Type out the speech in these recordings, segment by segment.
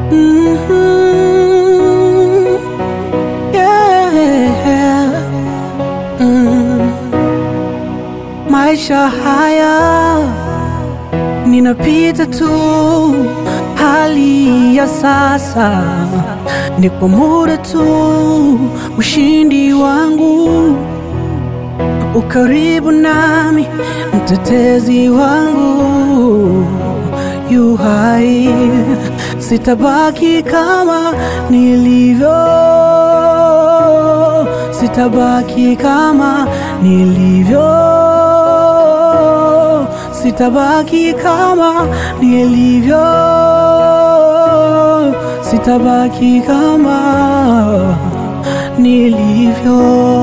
Mhm. Yeah. Mm. Maisha haya ninapita tu, hali ya sasa ni kwa muda tu. Ushindi wangu ukaribu nami, mtetezi wangu yu hai, sitabaki kama nilivyo, sitabaki kama nilivyo, sitabaki kama nilivyo, sitabaki kama nilivyo,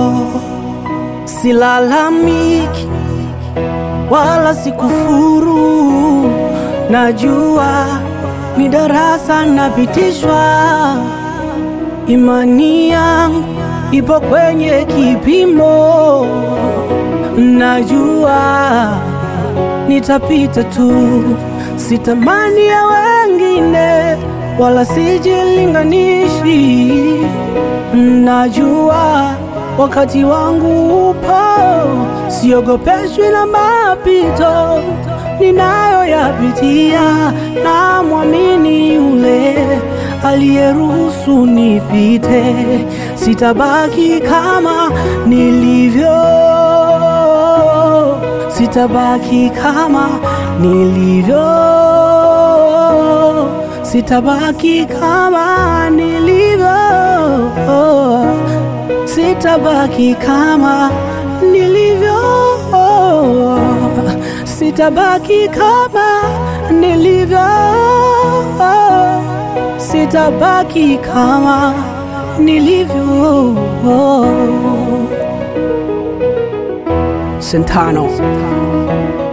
silalamiki wala sikufuru, najua ni darasa napitishwa, imani yangu ipo kwenye kipimo, najua nitapita tu, sitamani ya wengine wala sijilinganishi, najua wakati wangu upo, siogopeshwi na mapito ninayoyapitia, na mwamini yule aliyeruhusu nipite, sitabaki kama nilivyo, sitabaki kama nilivyo, sitabaki kama nilivyo sitabaki kama nilivyo, sitabaki kama nilivyo, sitabaki kama nilivyo. Sentano.